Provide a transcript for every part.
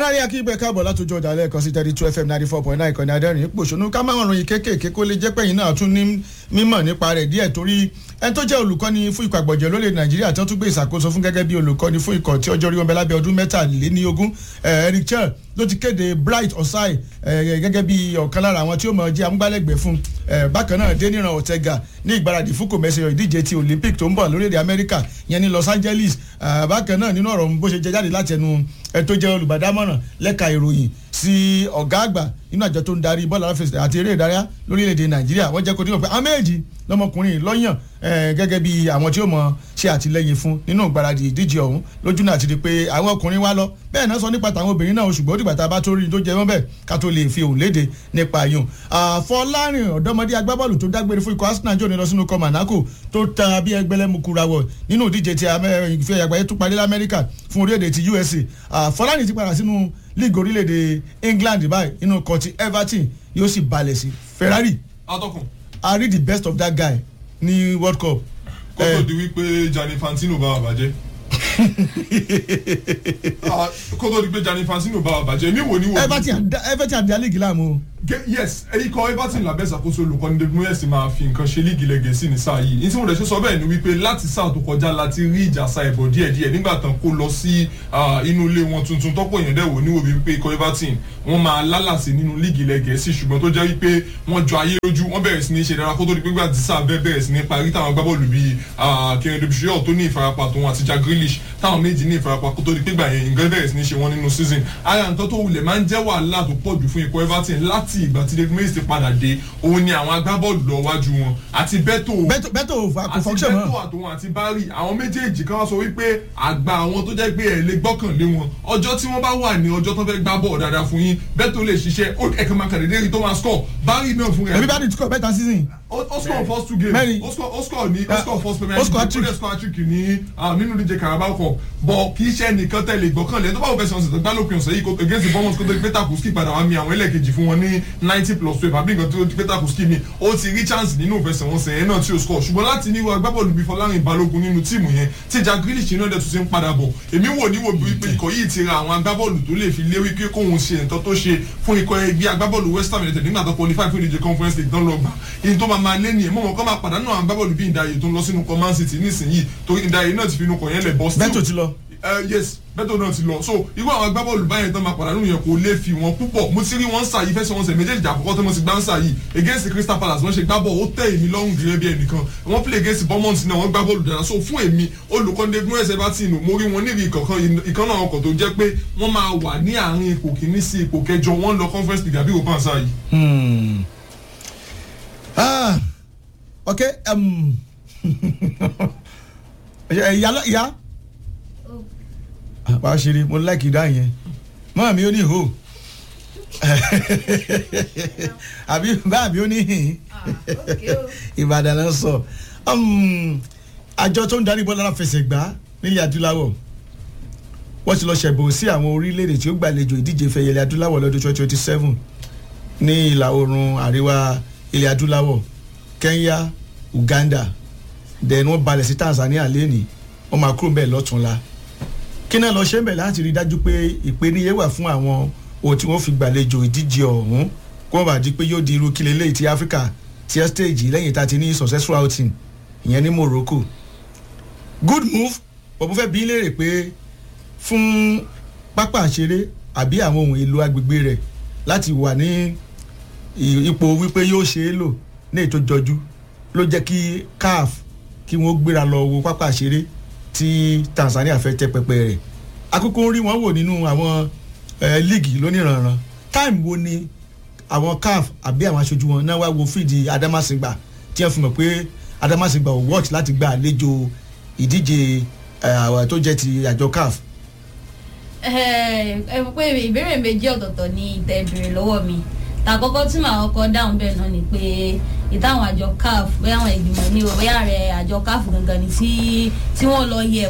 aráyé akígbẹ́ káàbọ̀ látòjú ọjà lẹ́ẹ̀kan sí thirty two fm ninety four point nine ìkànnì adẹ́rìn pòṣónú ká máa ròyìn kéékèèké kó lè jẹ́ pẹ́yìn náà tún ní mímọ̀ nípa rẹ̀ díẹ̀ torí ẹni tó jẹ́ olùkọ́ni fún ikọ̀ àgbọ̀jẹ̀ lórílẹ̀ nàìjíríà tó tún gbé ìṣàkóso fún gẹ́gẹ́ bí olùkọ́ni fún ikọ̀ tí ọjọ́ orí wọn bẹ lábẹ́ ọdún mẹ́tàléníogún eric chel ló ti kéde bright osai gẹ́gẹ́ bí ọ̀kan lára àwọn tí ó mọ̀ jẹ́ amúgbálẹ́gbẹ̀ẹ́ fún bákan náà deniran ortega ní ìgbáradì fún kòmẹ́sẹ̀ ìdíje ti olympic tó ń bọ̀ lórílẹ̀ amẹ́ríkà yẹn ní los angeles bákan náà nínú ọ̀rọ̀ bó ṣe jẹ jáde láti ẹnu ẹ tó jẹ́ olùbádámọ̀ràn lẹ́ka ìròyìn sí ọ̀gá àgbà nínú àjọ tó ń darí bọ́ọ̀lù aláfẹsẹ̀ àti eré ìdárayá lórílẹ̀‐èdè nàìjíríà wọ́n jẹ́ kó dín pé àméjì lọ́mọkùnrin lọ́yàn gẹ́gẹ́ bí àwọn tí ó mọ̀ ṣe àtìlẹ́yìn fún nínú ìgbáradì ìdíje ọ̀hún lójú náà ti di pé àwọn ọkùnrin wá lọ bẹ́ẹ̀ náà sọ nípa tàwọn obìnrin náà ṣùgbọ́n ó dìgbà tá a bá tó rí i tó jẹ wọ́n bẹ́ẹ̀ ká tó lè fi òun léde nípa yùn. àfọlárin ọ̀dọ́mọdé agbábọ́ọ̀lù tó dágbére fún ikọ̀ arsenal jò ní lọ sínú kọ monaco tó ta bí ẹgbẹ́lẹ́mukura wọ̀ nínú ìdíje ti ìfẹ́ àgbáyé tó parí lamẹ́ríkà fún orílẹ̀-èdè ti usa àfọlárin ti padà sínú league orílẹ̀-èdè england báyìí inú kan ti everton yóò sì balẹ̀ sí ferrari atọ́kùn. i read the best of that guy ní world cup. kó tó di wípé Gianni Infantino bá wà bàjẹ́ kó tó di pé Gianni Infantino bá wà bàjẹ́ mi wò ní wò. everton everton àti alẹ́ gíláàmù o. yes ikọ̀ everton lábẹ́ ìṣàkóso olùkọ́ni david moyes máa fi nǹkan ṣe líìgì lẹ́gẹ̀ẹ́sì ní sáà yìí ní tí mo rẹ̀ ṣe sọ bẹ́ẹ̀ ni wípé láti sáà tó kọjá láti rí ìjà sa ẹ̀bọ̀ díẹ̀díẹ̀ nígbà tán kó lọ sí inú ilé wọn tuntun tọ́pọ̀ èèyàn dẹ̀ wò níwò wípé ikọ̀ everton wọ́n máa lálàsì nínú líìgì lẹ́gẹ̀ẹ́sì ṣùgbọ́n tó jẹ́ wípé wọ́n jọ ayé lójú wọ́n bẹ̀rẹ̀ sí ní ṣe dára kó tó di pé gbà tí sáà bẹ́ẹ̀ bẹ̀rẹ̀ sí ní parí táwọn agbábọ́ọ̀lù bíi kẹrin debisio tó ní ìfarapa tòun àti jack grealish táwọn méjì ní ìfarapa kó tó di pé gbà yẹn nǹkan bẹ̀rẹ̀ sí ní ṣe wọ́n nínú season ara nǹkan tó wulẹ̀ máa ń jẹ́ wàhálà tó pọ̀ jù fún ikọ̀ everton láti ìgbà tí david moyes ti padà dé òun ni àwọn agbábọ́ọ̀lù lọ wájú wọn àti bẹ́tò bẹ́tò bẹ́tò kò function mọ́ àti bẹ́tò àtòun àti bari àwọn méjèèjì kan wá sọ wípé àgbà àwọn tó jẹ́ pé ẹ̀ lè gbọ́kànlé wọn ọjọ́ tí wọ́n bá wà ní ọjọ́ tó fẹ́ gbá bọ́ọ̀ dáadáa fún yín bẹ́tò lè ṣiṣẹ́ ẹ̀kan máa kàdédé rí tó máa score bari náà fún rẹ̀. ẹbí bá ní tukọ̀ bẹ́tà season. ó score first two games Mẹ́rin. ó score ó score ní ó score first premier ó score league ó dẹ̀ score hat-trick ní nínú díje carabao cup bọ̀ kì í ṣe nìkan tẹ̀lé gbọ́kànlé tó bá wọ fẹsẹ̀ ọ̀sẹ̀ tó gbá lópin ọ̀sẹ̀ yìí against the bournemouth kó tó di pé takuski padà wá mi àwọn ẹlẹ́ẹ̀kejì fún wọn ní ninety plus twelve àbí nǹkan tó di pé takuski mi ó ti rí chance nínú ìfẹsẹ̀wọnsẹ̀ yẹn náà tí ó score ṣùgbọ́n láti ní agbábọ́ọ̀lù bíi fọlárin balógun nínú tíìmù yẹn tí jack grealish náà dẹ̀ tún ti ń padà bọ̀ èmi wò níwò bí wípé ikọ̀ yìí ti ra àwọn agbábọ́ọ̀lù tó lè fi lé wípé kóhun ṣe nǹkan tó ṣe fún ikọ̀ ẹgbẹ́ agbábọ́ọ̀lù west ham united nígbà tó qualify fún ìdíje conference league tán lọ gbà èyí tó máa máa lé nìyẹn mọ̀mọ́ kọ́ máa pàdánù àwọn agbábọ́ọ̀lù bíi ìdáyè tó ń lọ sínú kọ́ man city nísìnyí torí ìdáyè náà ti fi inú kọ̀ yẹn lẹ̀ bọ́ still bẹ́tò ti lọ. Uh, yes bẹ́tò náà ti lọ so irú àwọn agbábọ́ọ̀lù báyẹn tán máa pàdánù yẹn kò lè fi wọn púpọ̀ mo ti rí wọn sà yìí fẹsẹ̀ wọn sẹ̀ méjèèjì àkọ́kọ́ tó mo ti gbá ń sà yìí against crystal palace wọ́n ṣe gbá bọ́ọ̀ ó tẹ̀ èmi lọ́rùn gẹ́gẹ́ bí ẹnìkan wọ́n play against bournemouth náà wọ́n gbá bọ́ọ̀lù dára so fún èmi olùkọ́ni egun ẹsẹ̀ bá ti nù mo rí wọn níbi ìkọ̀kan ìkan náà ọkọ̀ tó jẹ́ pé wọ́n máa wà ní àárín ipò kìíní sí ipò kẹjọ wọ́n lọ conference league àbí òpá àṣà yìí. Ah, ok um, ìyá ìyá wàá ṣeré mo láìkì dá yẹn mọ́ mi ó ní hó àbí bá mi ó ní hìn ìbàdàn náà sọ àjọ tó ń darí bọ́lá aláfẹsẹ̀gbá nílẹ̀ adúláwọ̀ wọ́n ti lọ ṣẹ̀bùn sí àwọn orílẹ̀-èdè tí ó gbàlejò ìdíje fẹ̀yẹlẹ̀ adúláwọ̀ lọ́dún twenty twenty seven ní ìlà oòrùn àríwá ilẹ̀ adúláwọ̀ kenya uganda then wọ́n balẹ̀ sí tanzania lẹ́nìí wọ́n máa kúrò bẹ́ẹ̀ lọ́túnla kí náà lọ ṣe ń bẹ̀ láti rí dájú pé ìpèníyẹ wà fún àwọn ohun tí wọ́n fi gbàlejò ìdíje ọ̀hún kó wọ́n bá di pé yóò di irú kílẹ̀ lẹ́yìn ti africa ti ẹ́ stage lẹ́yìn tá a ti ní successful outing ìyẹn ní morocco good move bọ̀ mo fẹ́ bí léèrè pé fún pápá àṣeré àbí àwọn ohun èlò agbègbè rẹ̀ láti wà ní ipò wípé yóò ṣe é lò ní ètò jọjú ló jẹ́ kí caf kí wọ́n gbéra lọ wo pápá àṣeré tí tanzania fẹ́ tẹ́ pẹpẹ rẹ̀ akókó ń rí wọn wò nínú àwọn líìgì lóníranran táìmù wo ni àwọn caf àbí àwọn aṣojú wọn náà wá wo fídì adamasingba tí wọ́n fi mọ̀ pé adamasingba ò wọ́ọ̀tì láti gba àlejò ìdíje tó jẹ́ ti àjọ caf. ẹ ẹ pé ìbéèrè méjì ọ̀tọ̀ọ̀tọ̀ ni ìtẹ̀ ìbéèrè lọ́wọ́ mi tàkọ́kọ́ tí màá kọ́kọ́ dáhùn bẹ́ẹ̀ náà ni pé ìtàwọn àjọ caf bóyá àwọn ìgbìmọ̀ ní o bóyá rẹ̀ àjọ caf gangan ni tí tí wọ́n lọ yẹ̀ wò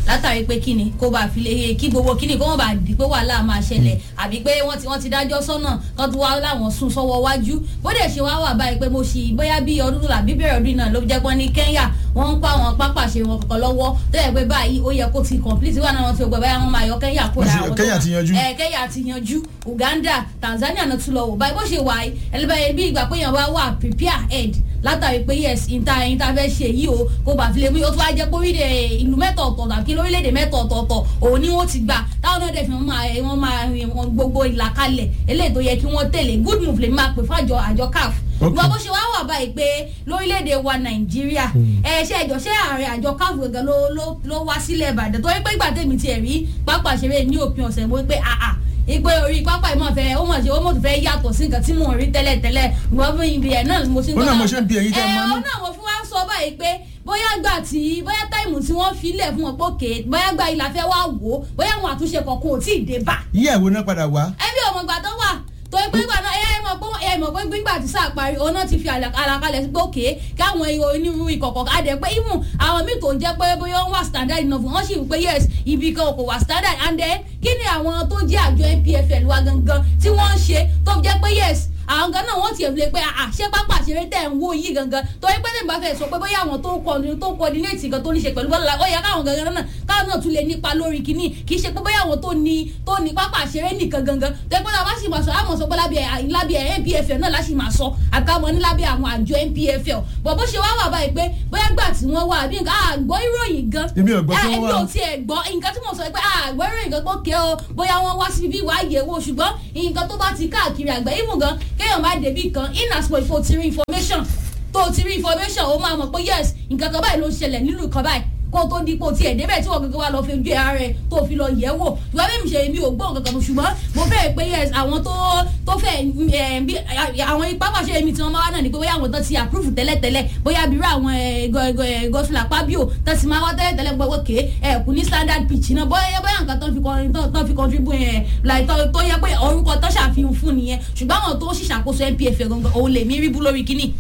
látàrí pé kíni kó bá fi lè kí gbogbo kíni kó wọ́n bá di pé wàhálà máa ṣẹlẹ̀ àbí pé wọ́n ti wọ́n ti dájọ́ sọ́nà kan tó wá láwọn sún sọ́wọ́ wájú bó dẹ̀ ṣe wá wà báyìí pé mo ṣì bóyá bí ọdún làbí bẹ̀rẹ̀ ọdún náà ló jẹ́ pọ́n ní Kenya wọ́n ń pa àwọn pápá ṣe wọn kankan lọ́wọ́ tó yẹ pé báyìí ó yẹ kó ti complete wà náà wọn ti gbọ́ báyà wọn máa yọ Kenya kó Wọ́n ti- lára wọn tó Kenya wà. ti yanjú. ẹ Kenya ti yanjú Uganda Tanzania náà tún lọ wò báyìí bó ṣe wà yìí ẹlẹ́bàá bí ìgbà pé yẹn wá wà prepare head látàrí pé yes ìta ìta fẹ́ ṣe yìí o kó bá fi lè mú yìí ó tún wá jẹ́ pé orílẹ̀ ìlú mẹ́ta ọ̀tọ̀ọ̀tọ̀ àbí lórílẹ̀‐èdè mẹ́ta ọ̀tọ̀ọ̀tọ̀ òun ni wọ́n ti gbà táwọn náà dẹ̀ fi wọ́n máa wọ́n máa wọn gbogbo ìlàkalẹ̀ eléyìí tó yẹ kí wọ́n tẹ̀lé good move lè máa pè fún àjọ àjọ CAF Okay. gbọ́ bó ṣe wá wà báyìí pé lórílẹ̀‐èdè wa nàìjíríà ẹ ṣe ẹjọ́ ṣé ààrẹ àjọ CAF gẹ́gẹ́ ló ló ló wá sílẹ̀ ìbàdàn torí pé ìgbà tèmi tiẹ̀ rí pápá ṣeré ní òpin ọ̀sẹ̀ mo rí pé àà ìpè orí pápá ìmọ̀ fẹ́ ó mọ̀ ṣe ó mọ̀ tó fẹ́ yàtọ̀ sí nǹkan tí mò ń rí tẹ́lẹ̀ tẹ́lẹ̀ ìwọ́n fún ibi ẹ̀ náà mo ṣe ń Ó náà mo ṣe ń bi ẹ̀yin tẹ́ ẹ mọ̀ ní. ẹ̀ ọ́ náà mo fún wa ń sọ báyìí pé bóyá gbà tí bóyá táìmù tí wọ́n fi lẹ̀ fún wọn pókè bóyá gbà ilà fẹ́ wá wò ó bóyá àwọn àtúnṣe kọ̀ọ̀kan ò tí ì dé bá yíyá ìwo náà padà wá ẹbí ọmọ ìgbà tó wà torí pé ìgbà náà ẹ mọ̀ pé ẹ mọ̀ pé gbígbà tí sáà parí òun náà ti fi àlà- àlàkalẹ̀ sí pé òkè káwọn ihò onírúurú ìkọ̀kọ̀ adẹ̀ pé even àwọn míì tó ń jẹ́ pé bóyá wọ́n wà standard enough wọ́n sì wí pé yes ibi kan kò wà standard and then kí ni àwọn tó jẹ́ àjọ NPFL wa gangan tí wọ́n ń ṣe tó jẹ́ pé yes àwọn gan náà wọ́n ti ẹ̀ pé àṣẹ pápá àṣẹrẹ tẹ̀ ń wò yìí gangan torí pé tẹ̀ ń bá fẹ́ sọ pé bóyá àwọn tó ń kọ tó ń coordinate gan tó ní ṣe pẹ̀lú bọ́lá ó yẹ káwọn gangan náà káwọn náà tún lè nípa lórí kínní kì í ṣe pé bóyá àwọn tó ní tó ní pápá àṣẹrẹ nìkan gangan tó yẹ pé náà wá sì máa sọ àmọ̀ sọ pé lábẹ́ lábẹ́ NPFL náà láti máa sọ àkàmọ́ ní lábẹ́ àwọn àjọ NPFL bọ̀ bó ṣe wá wà báyìí pé bóyá gbà tí wọ́n wà bí nǹkan àgbọ̀ ìròyìn gan Èmi ò gbọ́ tí Ah, wọ́n èmi wá. ò tiẹ̀ gbọ́ nǹkan tí mo sọ pé àgbọ̀ ìròyìn gan pé ké o bóyá wọ́n wá síbi wá yẹ̀ wò ṣùgbọ́n nǹkan tó bá ti káàkiri àgbẹ̀ ìmù gan kéèyàn má débi kan in as much for ti rí information tó ti rí information ó máa mọ̀ pé yes nǹkan kan báyìí ló ń ṣẹlẹ̀ nílùú kan báyìí kó o tó dípò tiẹ̀ débẹ̀ tí wọ́n gẹ́gẹ́ wá lọ fi ojú ara rẹ̀ tó fi lọ yẹ̀ wò ìwà bí mi ṣe mi ò gbọ́ nǹkan kan ṣùgbọ́n mo fẹ́ pé yes àwọn tó tó fẹ́ ẹ̀, bí àwọn ipá pàṣẹ mi tí wọ́n máa wá náà ni pé bóyá àwọn tó ti approve tẹ́lẹ̀tẹ́lẹ̀ bóyá bírú àwọn gọ́sùlà pábíò tó ti máa wá tẹ́lẹ̀tẹ́lẹ̀ gbọ́ pé ẹ̀ kù ní standard pitch náà bóyá bóyá nǹkan tó fi kọrin tó tó fi contribute ẹ̀ like tó tó yẹ pé orúkọ tó ṣàfihàn fún nìyẹn ṣùgbọ́n àwọn tó ṣìṣàkóso NPFL gangan òun lè mí rí bú lórí kínní.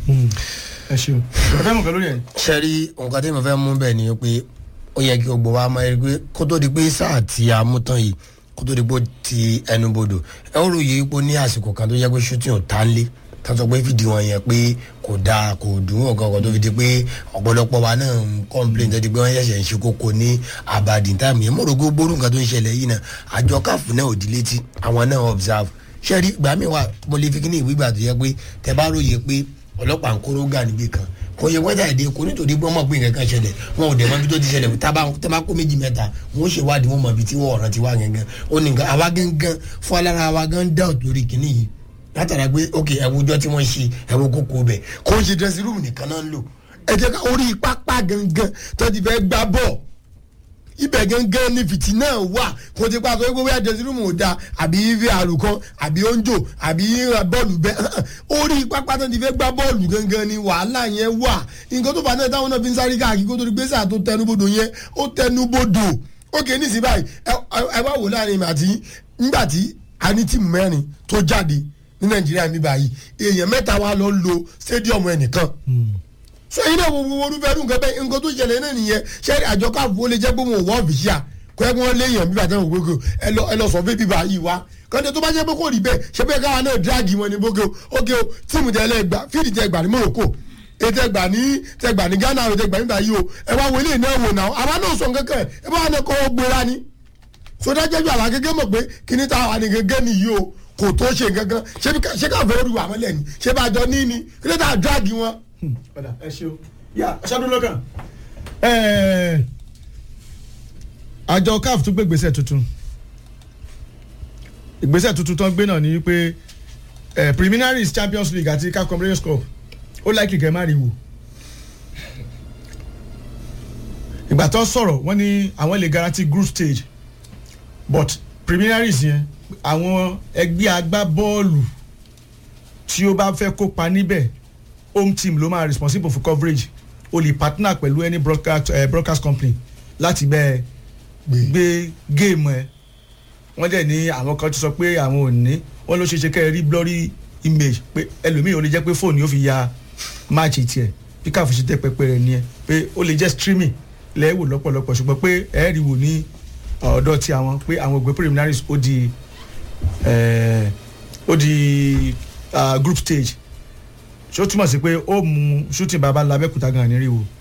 ẹ ṣeun ọ̀fẹ́ mọ̀ kan lórí ẹ̀ sẹ́rí nǹkan tí mo fẹ́ mú bẹ́ẹ̀ ni pé ó yẹ kí gbogbo wa máa rí pé kó tó di pé sáà tí a mú tán yìí kó tó di pé ó ti ẹnu bodò ẹ ó ròyìn pé ó ní àsìkò kan tó yẹ pé shooting ò tá lé tó sọ pé fìdí wọn yẹn pé kò dáa kò dùn ọ̀gá ọ̀gá tó fi di pé ọ̀pọ̀lọpọ̀ wa náà ń complain tó di pé wọ́n ṣẹ̀ṣẹ̀ ń ṣe kókó ní abadin time yẹn mo rò pé gbórùn nǹkan tó ń ṣẹlẹ̀ yìí náà àjọ káfù náà ò di létí àwọn náà observe ṣẹ́rí ìgbà mi wà mo lè fi kí ní ìwé ìgbà tó yẹ pé tẹ bá ròyìn pé ọlọ́pàá ń kóró gà níbì kan kò yẹ wẹ́dà èdè kò nítorí pé wọ́n mọ̀ pé nǹkan kan ṣẹlẹ̀ wọn ò dẹ̀ mọ̀ ibi tó ti ṣẹlẹ̀ tábà tẹ́bà kó méjì mẹ́ta wọn ó ṣèwádìí wọn mọ̀ ibi tí wọ́n ọ̀ràn ti wá gangan ó ní nǹkan àwa gangan fún alára wa gan doubt lórí kìíní yìí látara pé ok ẹwùjọ tí wọ́n ṣe ẹwù kókó bẹ̀ kò ń ṣe dressing room nìkan náà ń lò ẹ jẹ́ ká orí pápá gangan tó ti fẹ́ gbá bọ́ọ̀ ibẹ̀ gangan ni fìtì náà wà kò ti pa sọ pé bóyá dressing room ò da àbí vr kan àbí oúnjò àbí bọ́ọ̀lù bẹ́ẹ̀ orí pápá tó ti fẹ́ gbá bọ́ọ̀lù gangan ni wàhálà yẹn wà nǹkan tó fà náà táwọn náà fi ń sáré káàkiri kó tó di gbèsè àtó tẹnubodò yẹn ó tẹnubodò ókè nísìnyí báyìí ẹ ẹ wá wò láàrin mi àti nígbà tí a ní tíìmù mẹ́rin tó jáde ní nàìjíríà mi báyìí èèyàn mẹ́ta wa lọ ń lo stadium ẹnìkan sẹ́yìn náà wo wo olúfẹ́ nǹkan bẹ́ẹ̀ nǹkan tó ṣẹlẹ̀ náà nìyẹn ṣẹ́rí àjọ káàfù ó lè jẹ́ pé wọn ò wọ́n fìṣíà kọ́ ẹ́ kí wọ́n léèyàn bíbá tẹ́wọ̀n gbogbo ẹ lọ ẹ lọ sọ fún bíbá yìí wá kọ́ńtẹ́ tó bá jẹ́ pé kò rí bẹ́ẹ̀ ṣé bẹ́ẹ̀ káwa náà dírágì wọn ni bókè o ókè o tíìmù tẹ́lẹ̀ gbà fíìdì tẹ́ gbà ní Morocco ètò ẹgbà ní tẹgbà ní Ghana ètò ẹgbà nígbà yìí o ẹ wá wọlé náà wò náà àwa náà sọ nǹkan kan ẹ bá wà náà kọ́ gbéra ni sọdájẹ́jú àlá gẹ́gẹ́ mọ̀ pé kíní táwa ni gẹ́gẹ́ nìyí o kò tó ṣe nǹkan kan ṣé ká fẹ́ rí wà mọ́lẹ̀ ni ṣé bá jọ ní ni kí ló dà dírágì wọn. padà ẹ ṣeun yà ṣáàdùn lọ́kàn. àjọ caf tún gbé ìgbésẹ̀ tuntun ìgbésẹ̀ tuntun tó ń gbé náà ni wípé eh, preliminaries champions league àti caf conference cup ó láìkì kẹ́ má rí wò ìgbà tó sọ̀rọ̀ wọ́n ní àwọn lè guarantee group stage but preliminaries yẹn àwọn ẹgbẹ́ agbábọ́ọ̀lù tí ó bá fẹ́ kópa níbẹ̀ home team ló máa responsible for coverage o lè partner pẹ̀lú any broadcast, uh, broadcast company láti bẹ́ẹ̀ gbé géèmù ẹ̀ wọ́n dẹ̀ ní àwọn kan ti sọ pé àwọn ò ní wọ́n ló ṣe ṣe kẹ́ ẹ rí blurry image pé ẹlòmíì ò lè jẹ́ pé fóònù yóò fi ya máàcì tiẹ̀ bí káfù ṣe tẹ́ pẹpẹ rẹ̀ nìyẹn pé ó lè jẹ́ streaming lẹ́wò lọ́pọ̀lọpọ̀ ṣùgbọ́n pé ẹ̀ẹ́rì wò ní ọ̀dọ̀ tí àwọn pé àwọn ògbé preliminaries ó di eh, ó di ah, group stage ṣó túmọ̀ sí pé ó mú shooting baba labẹ́kúta gan-an ní rí wo.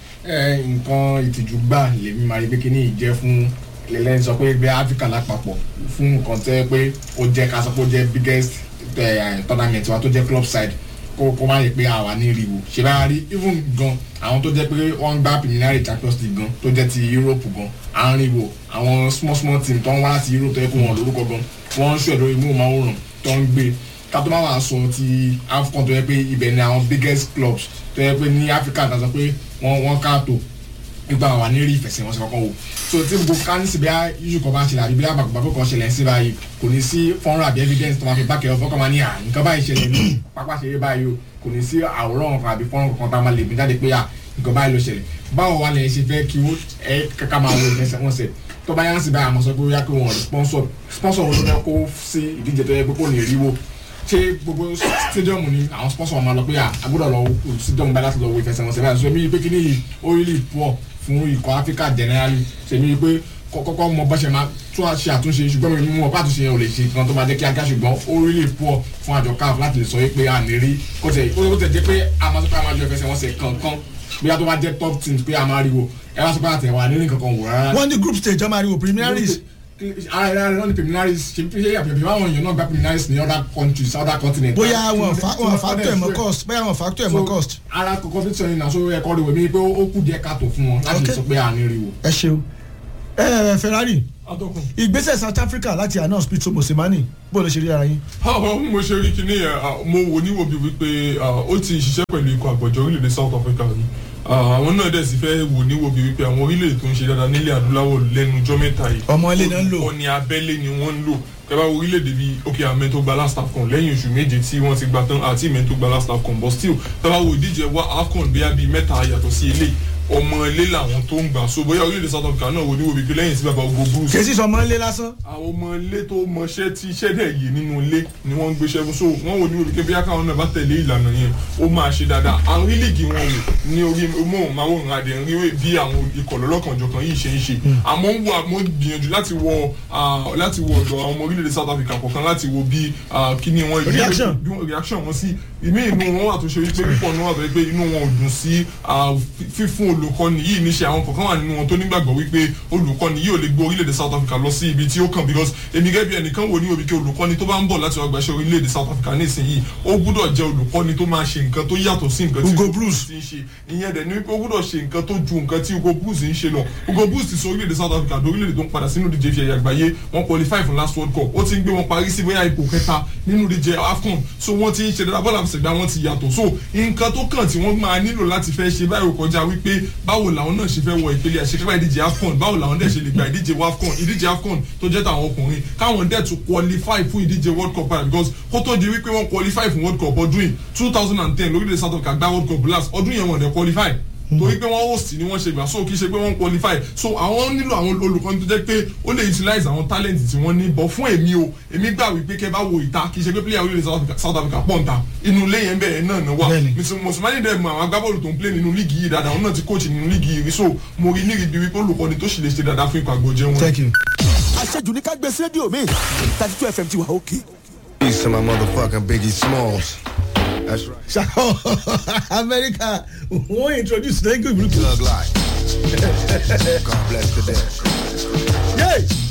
ẹ nǹkan ìtìjú gbà lèmi máa rí pé kíní yìí jẹ́ fún lẹ́lẹ́ sọ pé bí áfíríkà lápapọ̀ fún nǹkan tẹ́ pé ó jẹ́ ká sọ pé ó jẹ́ biggest eh, tournament wa tó jẹ́ club side kó kó má yẹ pé àwa ní rí wo ṣe bá rí even gan àwọn tó jẹ́ pé wọ́n ń gbá preliminary champions league gan tó jẹ́ ti europe gan à ń rí wo àwọn small small team tó ń wá láti europe tó yẹ kó wọn lórúkọ gan wọ́n ń ṣe lórí móhùnmáwòrán tó ń gbé ká tó má wàá sọ ti afcon tó yẹ pé ibẹ̀ ni àwọn biggest clubs tó yẹ pé ní africa tó sọ pé wọ́n wọ́n káàtó nígbà wà ní rí ìfẹsẹ̀wọnsẹ̀ kankan wò so tí gbogbo kánísì bí iṣu kan bá ṣẹlẹ̀ àbí bí àgbàgbà kan ṣẹlẹ̀ sí báyìí kò ní sí fọ́nrán àbí evidence tó máa fi bákẹ́ ọ̀fọ́ kan máa ní à nǹkan báyìí ṣẹlẹ̀ ní pápá ṣeré báyìí o kò ní sí àwòrán kan àbí fọ́nrán kan tá a máa lè gbé jáde pé à nǹkan báyìí ló ṣẹlẹ̀ báwo wà lè ṣe fẹ́ kí ó ẹ kàkà máa wo ìfẹsẹ̀wọnsẹ̀ tó bá yánsì báyìí àmọ́ sọ pé ó yá pé wọ́n rí sponsor sponsor wo ló fẹ́ kó sí ìdíje tó yẹ pé kò ní rí wo ṣé gbogbo stadium ni àwọn sponsor wọn máa lọ pé à agbọ́dọ̀ lọ wo stadium báyìí láti lọ wo ìfẹsẹ̀wọnsẹ̀ báyìí so mi pé kí ni ó really poor fún ikọ̀ áfíríkà generally ṣèmi pé kọ́kọ́ mọ bá ṣe máa tún ṣe àtúnṣe ṣùgbọ́n mi mú ọ bá àtúnṣe yẹn ò lè ṣe nǹkan tó máa jẹ́ kíákíá ṣùgbọ́n ó really poor fún àjọ caf láti lè sọ pé a ní rí kó tẹ̀ ó tẹ̀ jẹ́ pé a máa sọ pé a máa jọ ìfẹsẹ̀wọnsẹ̀ kankan bóyá tó bá jẹ́ top teams pé a máa rí wo ẹ wá sọ pé àtẹ̀wà ní kankan wò rárá wọ́n ní group stage ọmọ àríwò preliminaries ara ẹ̀rọ ẹ̀rọ ní preliminaries ṣe fi ṣe àpèjì báwọn èèyàn náà gba preliminaries ní other countries other continents. bóyá wọn fa wọn factor ẹ̀mọ́ cost bóyá wọn factor ẹ̀mọ́ cost. ara competition yìí náà so ẹ̀kọ́ rẹ̀ wẹ̀ mí pé ó kù díẹ̀ káàtó fún wọn láti lè sọ pé à ní rí wo. ẹ ṣeun ẹ ferrari atọ́kùn. ìgbésẹ̀ south africa láti announce peter mosemani bó ló ṣe rí ara yín. àwọn mo ṣe rí kinní yẹn ah, mo wò níwò bíi wípé ah, ó ti ṣiṣẹ́ pẹ̀lú ikọ̀ àgbọ̀jọ orílẹ̀-èdè south africa rí Ah, àwọn náà dẹ̀ sì fẹ́ wò níwò bíi wípé àwọn orílẹ̀-èdè tó ń ṣe dáadáa nílẹ̀ adúláwọ̀ lẹ́nu ọjọ́ mẹ́ta yìí Ọmọ ilé náà ń lò. olùkọ́ni abẹ́lé ni wọ́n ń lò kẹ́bá wo orílẹ̀-èdè bíi ok àmẹ́ tó gba last afcon lẹ́yìn oṣù méje tí wọ́n ti gba tán àti ìmẹ́ tó gba last afcon but still kẹ́bá wo ìdíje wa afcon bíi bíi mẹ́ta yàtọ̀ sí ilé ọmọ ilé làwọn tó ń gbà so bóyá orílẹ̀-èdè south africa náà wò níwò bíi pé lẹ́yìn sí bàbá ogo bruce kèsì sọmọ ńlẹ lásán. àwọn ọmọ ilé tó mọṣẹ́ tí iṣẹ́ dẹ̀ yé nínú ilé ni wọ́n ń gbéṣẹ́ fún so wọ́n wò ní olùkẹ́ bí akáwọn náà bá tẹ̀lé ìlànà yẹn ó máa ṣe dáadáa àwọn lílìgì wọn wò ní orí móhùnmáwòrán adẹ̀ ń rí bí àwọn ikọ̀ lọ́lọ́kanjọ̀kan yìí ṣe ń ṣe àmọ́ ń wo àmọ́ gbìyànjú láti wọ ah, láti wọ ọ̀dọ̀ àwọn ọmọ orílẹ̀-èdè south africa kọ̀ọ̀kan láti wo bí ah, kíní wọn Reaction. bí wọn reaction wọn sí ìmí inú wọn wà tó ṣe wípé púpọ̀ náà wà tó wípé inú wọn ò dùn sí ah, fí- fífún olùkọ́ni yìí níṣẹ́ àwọn kọ̀ọ̀kan wà nínú wọn tó nígbàgbọ́ wípé olùkọ́ni yìí ò lè gbé orílẹ̀-èdè south africa lọ sí ibi tí ó kàn because èmi gẹ́gẹ́ bí ẹnìkan wò ní òbí kí olùkọ́ni tó bá ń bọ̀ láti wá gbaṣẹ́ orílẹ̀-èdè south africa nísìnyí ó gbúdọ̀ jẹ́ olùkọ́ni tó máa ṣe nǹkan tó yàtọ̀ sí nǹkan tí Hugo Bruce. ti ń ṣe ìyẹn dẹ̀ ni wípé ó gbúdọ̀ ṣe nǹkan tó ju nǹkan tí Hugo Bruce ń ṣe lọ Hugo Bruce ti sọ orílẹ̀-èdè south africa di orílẹ̀-èdè tó ń padà sínú ìdíje ìfẹ̀yà àgbáyé wọ́n qualify fún last world cup ó ti ń gbé wọn parí sí bóyá ipò kẹta nínú ìdíje afcon so wọ́n ti ń ṣe dáadáa bọ́ọ̀lù àfẹsẹ̀gbá wọn ti yàtọ̀ so nǹkan tó kàn tí wọ́n máa nílò láti fẹ́ ṣe báyìí ò kọjá wípé báwo làwọn náà ṣe fẹ́ wọ ìpele àṣekápá ìdíje afcon báwo làwọn dẹ̀ ṣe lè gba ìdíje afcon ìdíje afcon tó jẹ́ tàwọn ọkùnrin káwọn dẹ̀ tún qualify fún ìdíje world cup padà because kó tó di wípé wọ́n qualify fún world cup ọdún yìí two thousand and ten lórílẹ̀ south africa gba world cup last ọdún yẹn wọ́n dẹ̀ qualify torí pé wọ́n host ni wọ́n ṣe gbà so kì í ṣe pé wọ́n qualify so àwọn nílò àwọn olùkọ́ni tó jẹ́ pé ó lè utilize àwọn talent tí wọ́n ní bọ̀ fún èmi o èmi gbà wípé kẹ́ bá wo ìta kì í ṣe pé player orílẹ̀ South Africa- South Africa pọ̀ ń ta inú ilé yẹn bẹ́ẹ̀ náà náà wà Bẹ́ẹ̀ni. mùsùlùmí dẹ̀ mọ àwọn agbábọ́ọ̀lù tó ń play nínú líìgì yìí dáadáa wọn náà ti coach nínú líìgì yìí so mo rí níri bí wípé olùkọ́ni tó sì lè ṣe dáadáa fún ikọ̀ àgbọ̀jẹ̀ wọn. thank you. àṣejù ní ká gbé sí rédíò mi thirty two fm ti wà òkè. Peace to my motherfucking Biggie Smalls. That's right. ṣàkó amẹ́ríkà wọ́n introduce thank you group. Thug life. God bless the dead. yay